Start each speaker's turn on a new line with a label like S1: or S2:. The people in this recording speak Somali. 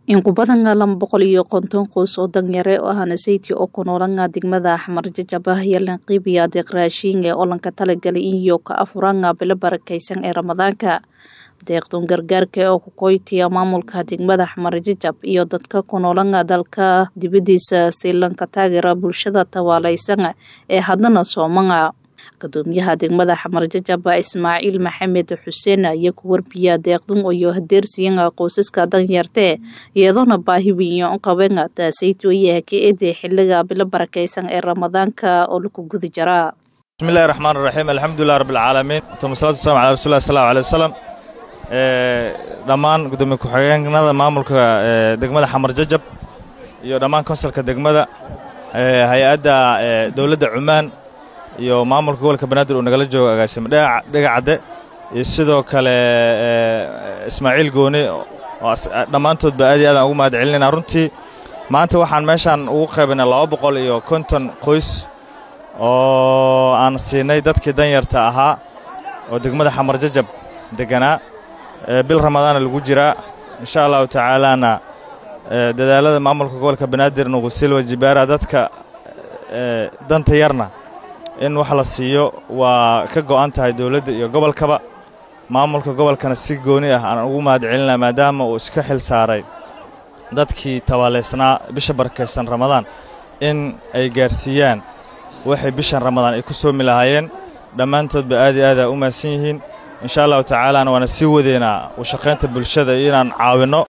S1: in ku badan laba boqol iyo konton qoys oo danyare oo ahna sayti oo ku noolanga degmada axmar jajabah iyo lanqiibiya adeeq raashiinga oo lanka talagalay iyo ka afuranga bilo barakaysan ee ramadaanka deeqdun gargaarka oo ku koytiya maamulka degmada axmar jajab iyo dadka ku noolanga dalka dibadiisa si lanka taageera bulshada tawaalaysan ee haddana soomanga gudoomiyaha degmada xamar jajaba ismaaciil maxamed xuseen ayaa ku warbiya deeqdun iyo hadeersiyan qoysaska danyartee iyadoona baahi weyn u qabeen taasaytooyaha ka eede xiliga bilo barakaysan ee ramadaanka oo lagu guda jaraa
S2: bismillahi raxmaan raxiim alxamdulilah rabbilcaalamiin uma salatu wasalam ala rasulilah sal allahu alay wasalam dhammaan gudoomiye ku-xigeenada maamulka degmada xamar jajab iyo dhammaan konsalka degmada hay-adda dowladda cumaan iyo maamulka gobolka banaadir uu nagala joogo agaasimo dhegacadde iyo sidoo kale ismaaciil gooni oo dhammaantoodba aad iyo aadaan ugu mahad celinayna runtii maanta waxaan meeshaan ugu qaybinay laba boqol iyo konton qoys oo aan siinay dadkii danyarta ahaa oo degmada xamar jajab deganaa bil ramadaana lagu jiraa insha allahu tacaalaana dadaalada maamulka gobolka banaadir nuqusilwa jibaara dadka danta yarna in wax la siiyo waa ka go'an tahay dowladda iyo gobolkaba maamulka gobolkana si gooni ah aan ugu mahad celinaa maadaama uu iska xil saaray dadkii tabaalaysnaa bisha barakaysan ramadaan in ay gaarsiiyaan waxay bishan ramadaan ay ku soomi lahaayeen dhammaantoodba aad iyo aada u mahadsan yihiin insha allahu tacaalaana waana sii wadeynaa u shaqaynta bulshada iyo inaan caawinno